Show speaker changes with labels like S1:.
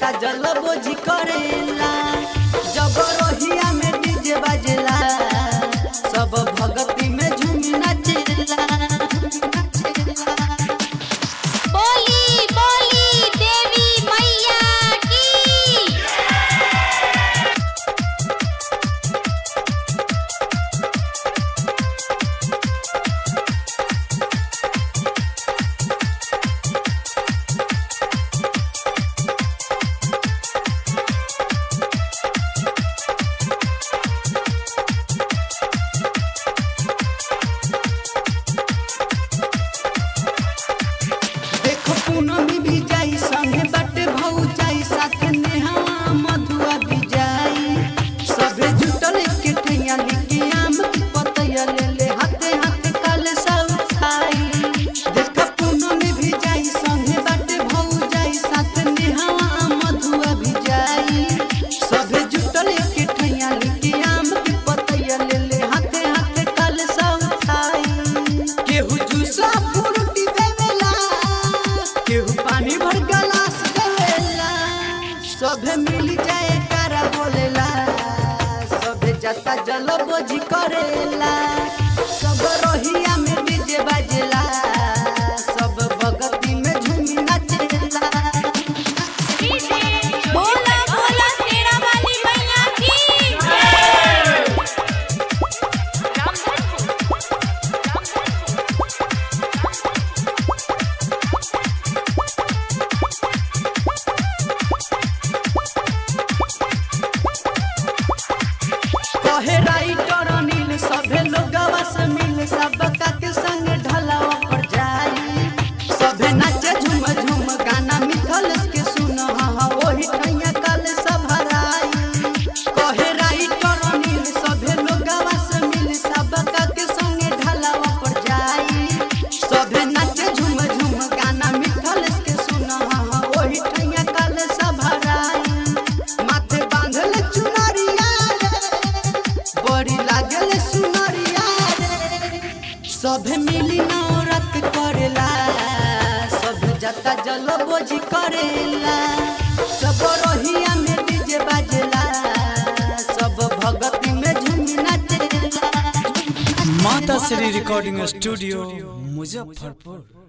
S1: जाता जल बोझी करेला जब रोहिया में डीजे बाजेला सब भगती में झूमी नाचेला
S2: बोली बोली देवी मैया की
S1: देखो पूनमी भी जाई संगे बाटे भौ जाई साथे नेहा मधुआ भी जाई सभे जुटल के ठैया लेके आम के पतैया ले ले हाथे हाथे काले सा उठाई देखो पूनमी भी जाई संगे बाटे भौ जाई साथे नेहा मधुआ भी जाई सभे जुटल के ठैया लेके आम के पतैया ले ले हाथे हाथे काले सा उठाई केहू जूसा फ्रूटी देवेला केहू पानी भर गलास देवेला सभे मिल जाए कारा बोलेला सभे जाता जल बोझी करेला सब रोहिया में डीजे बाजेला सब भगती में झूमी नाचेला
S2: बोला बोला शेरा वाली मैया की
S1: कहे राइटर अनिल सभे लोगवा से मिल सबका के संग ढलावा पर जाई सभे नाचे झूम झूम गाना मिथल के सुन हा वही ठैया कल सब हराई कहे राइटर अनिल सभे लोगवा से मिल सबका के संग ढलावा पर जाई सभे नाचे झूम झूम गाना मिथल के सुन हा वही ठैया कल सब हराई माथे बांधल चुनरिया रे बड़ी लागल सुनरिया रे सभे मिली नौरत करेला सब जाता जल बोझी करेला सब रोहिया में डीजे बाजेला सब भगती में झूमी नाचेला
S3: माता श्री रिकॉर्डिंग स्टूडियो मुजफ्फरपुर